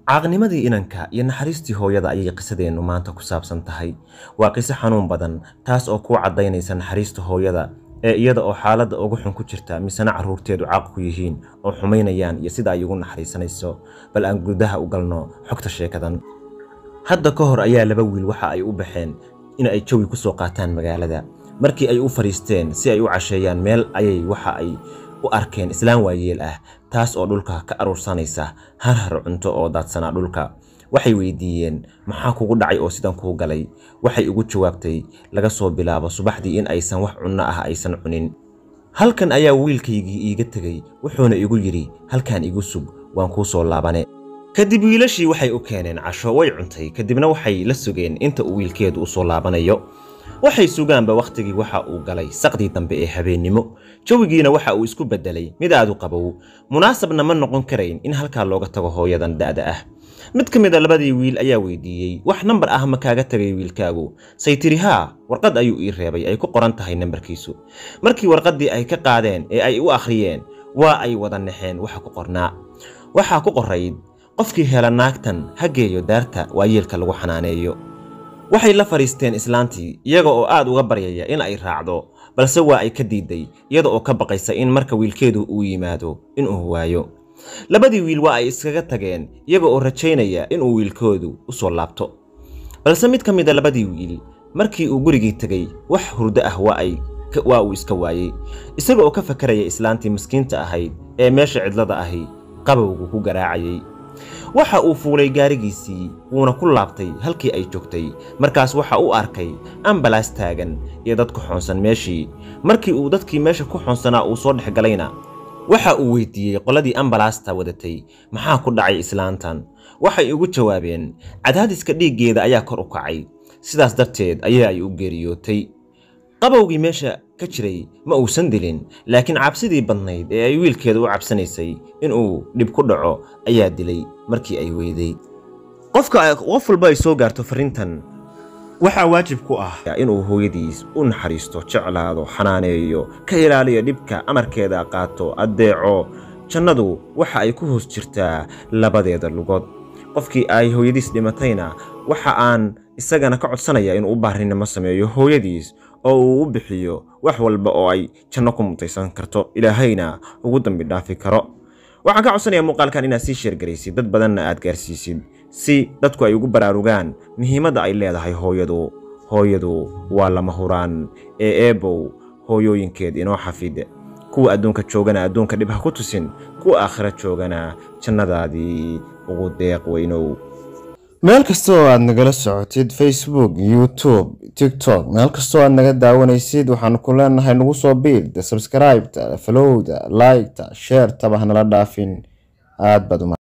caaqnimadii inanka iyo naxariistii hooyada ayay qisadeennu maanta ku saabsan tahay waa qiso xanuun badan taas oo kuu caddaynaysa naxariista hooyada ee iyada oo xaaladda ugu xun ku jirta misena carruurteedu caaq ku yihiin oo xumaynayaan iyo sida ay ugu naxariisanayso bal aan gudaha u galno xogta sheekadan hadda ka hor ayaa laba wiil waxa ay u baxeen in ay jawi ku soo qaataan magaalada markii ay u fadhiisteen si ay u casheeyaan meel ayay waxa ay u arkeen islaan waayeel ah taas oo dhulka ka aruursanaysa har har cunto oo daadsanaa dhulka waxay weydiiyeen maxaa kugu dhacay oo sidan kuu galay waxay ugu jawaabtay laga soo bilaabo subaxdii in aysan wax cunno ah aysan cunin halkan ayaa wiilkaygii iiga tegey wuxuuna igu yidhi halkan igu sug waan kuu soo laabane kadib wiilashii waxay u keeneen casho way cuntay kadibna waxay la sugeen inta uu wiilkeedu u soo laabanayo waxay sugaanba wakhtigii waxa uu galay saqdii dambe ee habeennimo jawigiina waxa uu isku beddelay mid aad u qabow munaasabna ma noqon karayn in halkaa looga tago hooyadan da'da ah mid ka mid a labadii wiil ayaa weydiiyey wax nambar ah ma kaaga tagay wiilkaagu say tiri haa warqad ayuu ii reebay ay ku qoran tahay nambarkiisu markii warqaddii ay ka qaadeen ee ay u akhriyeen waa ay wada naxeen waxa ku qornaa waxaa ku qorayd qofkii hela naagtan ha geeyo daarta waayeelka lagu xanaaneeyo waxay la fadhiisteen islaantii iyaga oo aad uga baryaya in ay raacdo balse waa ay ka diiday iyada oo ka baqaysa in marka wiilkeedu uu yimaado inuu waayo labadii wiil waa ay iskaga tageen iyaga oo rajaynaya inuu wiilkoodu u soo laabto balse mid ka mid a labadii wiil markii uu gurigii tegey wax hurdo ah waa uu iska waayey isaga oo ka fakaraya islaantii miskiinta ahayd ee meesha cidlada ahi qabowgu ku garaacayay waxa uu fuulay gaarigiisii wuuna ku laabtay halkii ay joogtay markaas waxa uu arkay ambalaas taagan iyo dad ku xoonsan meeshii markii uu dadkii meesha ku xoonsanaa uu soo dhex galayna waxa uu weydiiyey qoladii ambalaasta wadatay maxaa ku dhacay islaantan waxay ugu jawaabeen cadaadiska dhiiggeeda ayaa kor u kacay sidaas darteed ayaa ay u geeriyootay qabowgii meesha ka jiray ma uusan dilin laakiin cabsidii badnayd ee ay wiilkeeda u cabsanaysay inuu dhib ku dhaco ayaa dilay markii ay weyday qofka qof walba ay soo gaarto farrintan waxaa waajib ku ah inuu hooyadiis u naxariisto jeclaado xanaaneeyo ka ilaaliyo dhibka amarkeeda qaato addeeco jannadu waxa ay ku hoos jirtaa labadeeda lugood qofkii ay hooyadiis dhimatayna waxa aan isagana ka codsanaya inuu u baarinimo sameeyo hooyadiis oo uu u bixiyo wax walba oo ay janno ku mutaysan karto ilaahayna ugu dambi dhaafi karo waxaan ka codsanayaa muuqaalkan inaad sii sheergaraysid dad badanna aad gaarsiisid si dadku ay ugu baraarugaan muhiimadda ay leedahay hooyadu hooyadu waa lama huraan ee eebow hooyooyinkeed inoo xafid kuwa adduunka joogana adduunka dhib ha ku tusin kuwa aakhira joogana jannadaadii ugu deeq weynow meel kasta oo aad nagala socotid facebook youtube tiktok meel kastoo aad naga daawanaysid waxaanu ku leenahay nagu soo biirda sabskraibta falowda liketa sheertaba hanala dhaafin aad baad